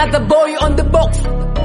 Another boy on the box.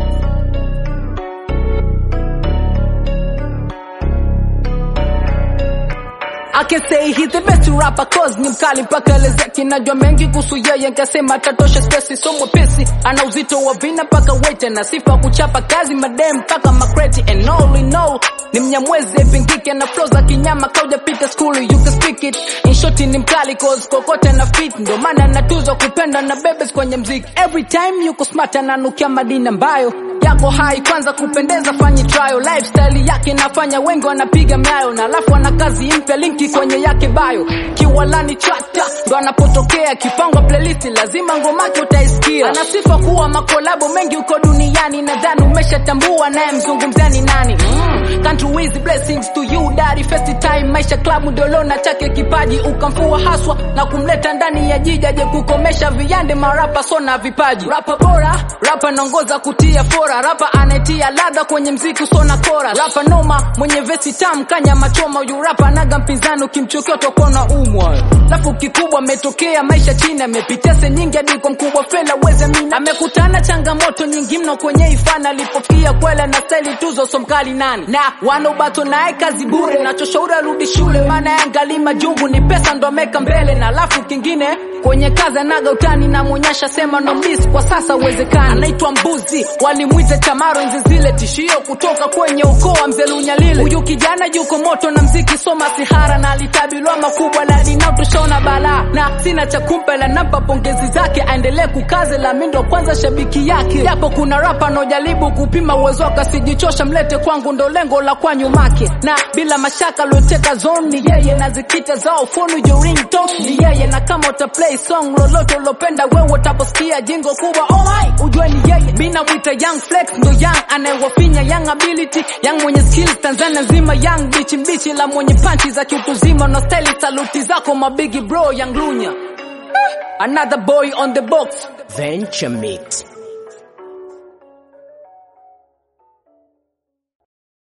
I can say he's the best rapper cause ni mkali mpaka elezeki, najua mengi kuhusu yeye, nkasema tatosha spesi, so mwepesi, ana uzito wa vina mpaka wete na sifa kuchapa kazi madem mpaka makreti and all in all ni mnyamwezi pingike na flow za kinyama kauja pita school you can speak it in short ni mkali cause kokote na fit ndo maana natuzwa kupenda na bebes kwenye mziki every time yuko smart ananukia madini ambayo yako hai kwanza kupendeza fanyi trial lifestyle yake nafanya wengi wanapiga myayo na alafu ana kazi mpya linki kwenye yake bayo kiwalani chata ndo anapotokea kipangwa playlist lazima ngomake utaisikia ana sifa kuwa makolabo mengi uko duniani nadhani umeshatambua naye mzungumzani nani mm. country with blessings to you daddy first time maisha club ndolona chake kipaji ukamfua haswa na kumleta ndani ya jiji aje kukomesha viyande marapa sona vipaji rapa bora rapa naongoza kutia fora rapa anatia ladha kwenye mziki sona kora rapa noma mwenye vesi tam kanya machoma huyu rapa anaga mpinzani ukimchokea utokona umwa lafu kikubwa ametokea maisha chini amepitia se nyingi hadi kwa mkubwa fela weze mina amekutana changamoto nyingi mno kwenye ifana alipofikia kwela na staili tuzo somkali nani na wanaobato naye kazi bure nachoshauri arudi shule maana yangali majungu ni pesa ndo ameka mbele na alafu kingine kwenye kazi anaga utani na mwonyesha sema no miss kwa sasa uwezekani anaitwa mbuzi walimwita chamaro enzi zile tishio kutoka kwenye ukoo wa mzee lunyalile huyu kijana yuko moto na mziki soma sihara na alitabilwa makubwa na linatushona balaa na sina cha kumpa la nampa pongezi zake aendelee kukaze la mindo kwanza shabiki yake japo kuna rapa anaojaribu kupima uwezo wake asijichosha mlete kwangu ndo lengo la kwa nyumake na bila mashaka alioteka zone ni yeye na zikita zao fonu jo ringtone ni yeye na kama uta play song lolote ulopenda wewe utaposikia jingo kubwa oh my ujue ni yeye bina mwita young flex ndo young anayewafinya young ability young mwenye skills Tanzania nzima young bichi mbichi la mwenye panchi za kiutuzima na style saluti zako mabigi bro young lunya another boy on the box Venture Mix.